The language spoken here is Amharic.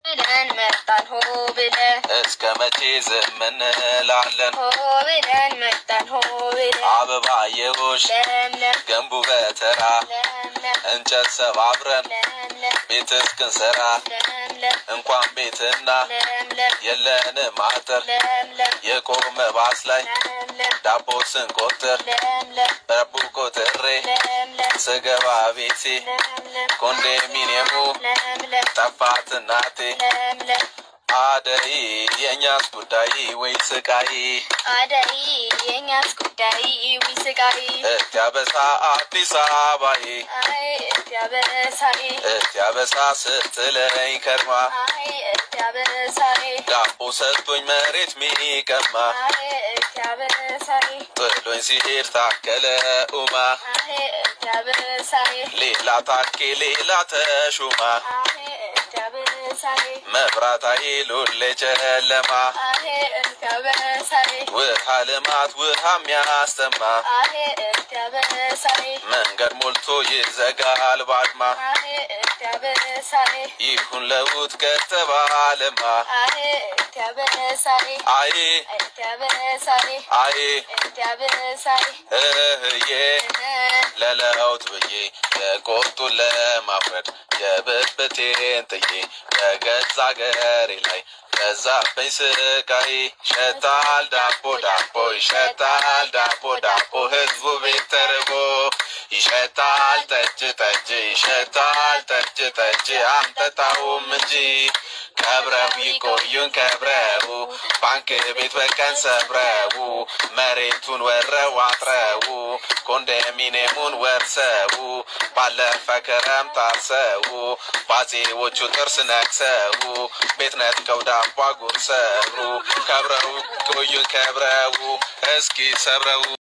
ብለን መጣን ሆ ብለን እስከ መቼ ዝም እንላለን? ሆ ብለን መጣን ሆ ብለን አበባየሆሽ ለምለም ገንቡ በተራ ለምለም እንጨት ሰባብረን ለምለም ቤት እስክንሰራ ለምለም እንኳን ቤትና ለምለም የለንም አጥር ለምለም የቆመ ባስ ላይ ለምለም ዳቦ ስንቆጥር ለምለም ረቡ ቆጥሬ ለምለም ስገባ ቤቴ ለምለም ኮንዶሚኒየሙ ለምለም ጠፋት እናቴ ለምለም አደይ የእኛስ ጉዳይ ወይ ስቃይ አደይ የኛስ ጉዳይ ዊ ስቃይ እትያበሳ አዲስ አበባዬ አይ እትያበሳይ እትያበሳ ስትለኝ ከርማ አይ እትያበሳይ ዳቦ ሰጥቶኝ መሬት ሚቀማ አይ እትያበሳይ ጥሎኝ ሲሄድ ታከለ ኡማ አይ እትያበሳይ ሌላ ታኬ ሌላ ተሹማ አይ እትያበሳይ መብራት ኃይሉን ጨለማ አይ እትያበሳይ ውሃ ልማት ውሃ የሚያስተማ አይ እትያበሳይ መንገድ ሞልቶ ይዘጋል ባድማ አይ እትያበሳይ ይሁን ለውጥ ከተባለማ አይ እትያበሳይ አይ እትያበሳይ አይ እትያበሳይ እህዬ ለለውጥ ብዬ የቆጡን ለማውረድ የብብቴን ጥዬ በገዛ ገሬ ላይ በዛብኝ ስቃይ ይሸታል ዳቦ ዳቦ ይሸታል ዳቦ ዳቦ ህዝቡ ቤት ተርቦ ይሸታል ጠጅ ጠጅ ይሸታል ጠጅ ጠጅ አንጠጣውም እንጂ ከብረው ይቆዩን ከብረው ባንክ ቤት በቀን ሰብረው መሬቱን ወረው አጥረው ኮንዶሚኒየሙን ወርሰው ባለፈ ክረምት አርሰው ባዜዎቹ ጥርስ ነክሰው ቤት ነጥቀው ዳቦ አጉርሰው ከብረው ቆዩን ከብረው እስኪ ሰብረው